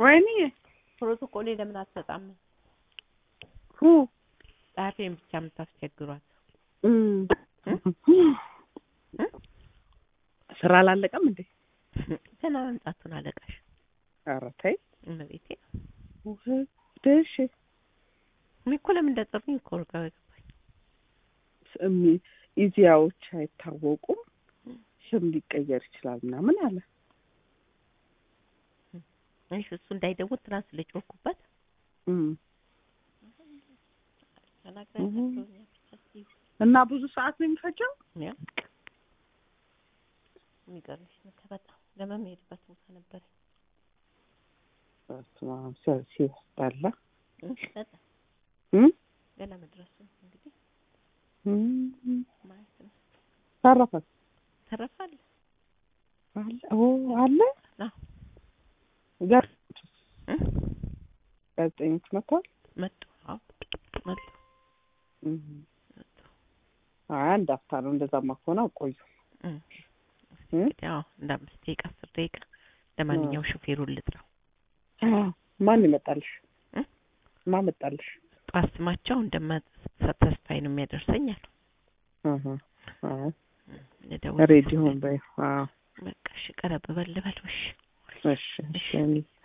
ወይኔ ፕሮቶኮሌ ለምን አትሰጣም? ሁ ጸሐፊን ብቻ የምታስቸግሯት እም። ስራ አላለቀም እንዴ? ገና መምጣቱን አለቃሽ ኧረ ተይ እመቤቴ ደሽ እኔ እኮ ለምን እንደጠሩኝ እኮ ነው ግራ የገባኝ። ኢዚያዎች አይታወቁም ስም ሊቀየር ይችላል ምናምን አለ። እሺ እሱ እንዳይደውል ትናንት ስለጮኩበት እም። ተናግራኝ እህ። ነግሮኛል። ብቻ እስኪ እና ብዙ ሰዓት ነው የሚፈጀው? ያው የሚገርምሽ ነገር በጣም ለመሄድበት ቦታ ነበር በስመ አብ ሲ- ሲያስጠላ በጣም እም? ገና መድረሱ እንግዲህ እም። ማየት ነው። ተረፈ ተረፋለ አለ ኦ አለ አዎ ጋር እ? ጋዜጠኞች መጥተዋል። መጡ አዎ መጡ እም። መጡ አይ አንድ አፍታ ነው። እንደዛማ ከሆነ አቆዩ። እ። እ? እንግዲህ አዎ እንደ አምስት ደቂቃ አስር ደቂቃ ለማንኛውም ሹፌሩን ልጥራው ማን ይመጣልሽ? እ? ማን መጣልሽ? ጠዋት ስማቸው እንደማ ተስፋዬ ነው የሚያደርሰኝ አሉ አሀ አይ ልደውል ሬዲ ሁን በይ። አዎ በቃ እሺ ቀረብ በል በል እሺ እሺ እሺ